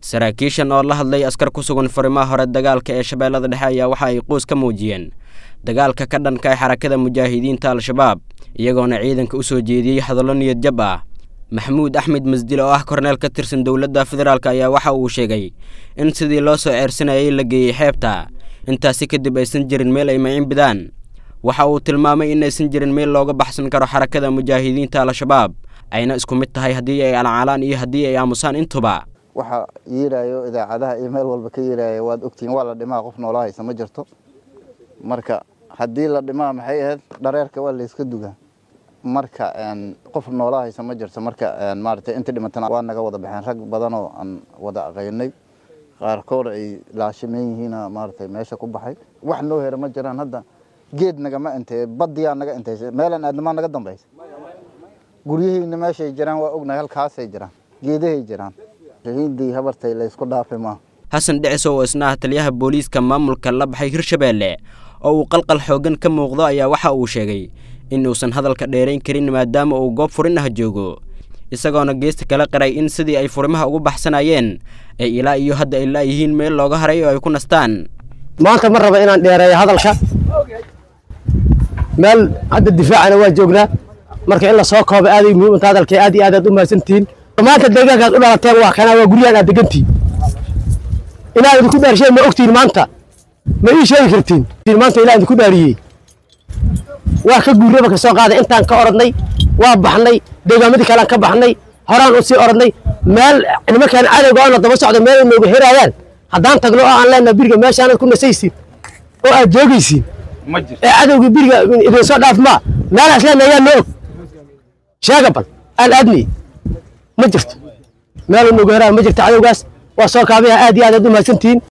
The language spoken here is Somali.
saraakiishan oo la hadlay askar ku sugan furimaha hore dagaalka ee shabeellada dhexe ayaa waxa ay quus ka muujiyeen dagaalka ka dhanka ah xarakada mujaahidiinta al-shabaab iyagoona ciidanka u soo jeediyey hadallo niyad jab ah maxamuud axmed masdil oo ah korneel ka tirsan dowladda federaalk ayaa waxa uu sheegay in sidii loo soo ceersanayay la geeyey xeebta intaasi kadib aysan jirin meel ay maciin bidaan waxa uu tilmaamay in aysan jirin meel looga baxsan karo xarakada mujaahidiinta al-shabaab ayna isku mid tahay haddii ay alcaalaan iyo haddii ay aamusaan intuba waxa yeerayo idaacadaha iyo meel walba ka yeeraya waad ogtihiin waa la dhimaa qof noola haysa ma jirto marka haddii la dhimaa maxay ahayd dhareerka waa layska dugaa marka qof noola haysa ma jirto marka maaragtay intii dhimatana waa naga wada baxeen rag badanoo aan wada aqaynay qaarkood ay laashimeyn yihiina maaragtay meesha ku baxay wax noo hera ma jiraan hadda geed nagama intay badiyaa naga intaysa meelan aadnamaa naga dambaysa guryahayna meeshay jiraan waa ognahay halkaasay jiraan geedahay jiraan shahiidii habartay laysku dhaafi maa xasan dhiciso oo isna ah taliyaha booliiska maamulka la baxay hirshabeelle oo uu qalqal xooggan ka muuqdo ayaa waxa uu sheegay in uusan hadalka dheerayn karin maadaama uu goob furin ah joogo isagoona geesta kala qiray in sidii ay furimaha ugu baxsanayeen ay ilaa iyo hadda ay laayihiin meel looga haray oo ay ku nastaan maanta ma raba inaan dheereeyo hadalka meel hadda difaacana waa joognaa marka in la soo kooba aaday muhiim inta hadalka aad iyo aad aad u mahadsantihiin maanta deegaankaad u dhalateen waa kanaa waa guryahan aad degantihiin inaad idinku dhaarsheen ma ogtihiin maanta ma ii sheegi kartiin maanta ilaa idinku dhaariyey waa ka guurraba ka soo qaaday intaan ka orodnay waa baxnay deegaamadii kalean ka baxnay horaan u sii orodnay meel nimankaan cadowga oona daba socda meel nooga heraayaan haddaan tagno oo aan leenaha biriga meeshaanad ku nasaysiin oo aad joogaysiin ee cadowgii biriga idin soo dhaaf maa meelaas leenaha yaa noo og sheega bal aan aadni ma jirto meel nooga heraaya ma jirto cadowgaas waa soo kaabayaa aad iyo aad aad u mahadsantihiin